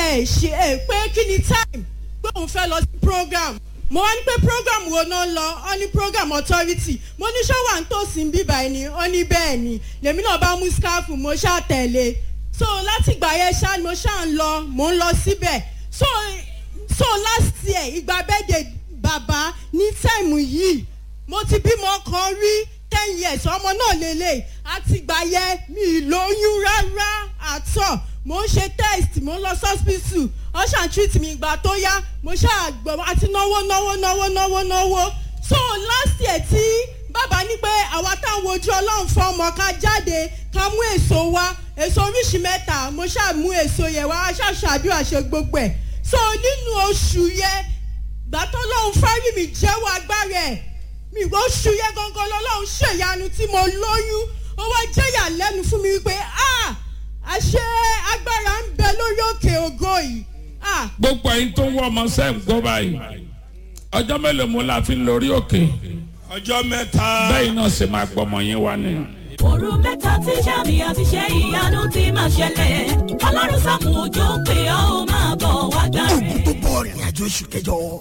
ẹ ṣe ẹ pé kí ni time pé òun fẹ́ lọ sí program mo wá ní pé program wo náà lọ ọ ní program authority mo ní ṣọ́wà ń tòsí ń bíbá ẹni ọ ní bẹ́ẹ̀ ni lèmi náà bá mú scarf mo ṣáà tẹ̀lé so láti ìgbà yẹn ṣáà ni mo ṣáà ń lọ mo ń lọ síbẹ̀ so so last year ìgbà bẹ́ẹ̀dẹ̀ bàbá ní táìmù yìí mo ti bímọ kan rí ten years ọmọ náà lélẹ̀ àti ìgbà yẹn mi ì lóyún rárá àtọ̀ mo ń ṣe test mo ń lọ hospital ọ̀ṣà treat mi ìgbà tó yá mo ṣáà gbọ́ àti náwó náwó náwó náwó náwó so last year tí bàbá ní pé àwa táwọn ojú ọlọ́run fún ọmọ ká jáde ká mú èso wá èso oríṣi mẹ́ta mo ṣáà mú èso yẹn wá wá ṣáà ṣàdúrà ṣe gbogbo ẹ̀ so nínú oṣù yẹn gbàtọ́ lọ́hún fárí mi jẹ́wọ́ agbára ẹ̀ mi oṣù yẹn gangan lọ́lọ́hún ṣèyanu tí mo lóyún ó wá jẹ́yà lẹ́nu fún mi wípé ah àṣẹ agbára ń bẹ lórí òkè ògo yìí ah gbogbo ẹyin tó ń wọ ọmọ sẹ́ ń gbọ́ báyìí ọjọ́ mélòó mo la fi ń lórí òkè ọjọ́ mẹ́ta. bẹ́ẹ̀ náà ṣe máa gbọ́ ọmọ yín wá ni. òru mẹ́ta tí sàmì àti ṣe ìyanu ti máa ṣẹlẹ̀ ọlọ́run sàmù òjò pé ó máa bọ̀ wá gbà ogun rẹ̀. tó bọ̀ rìnrìn àjò oṣù kẹjọ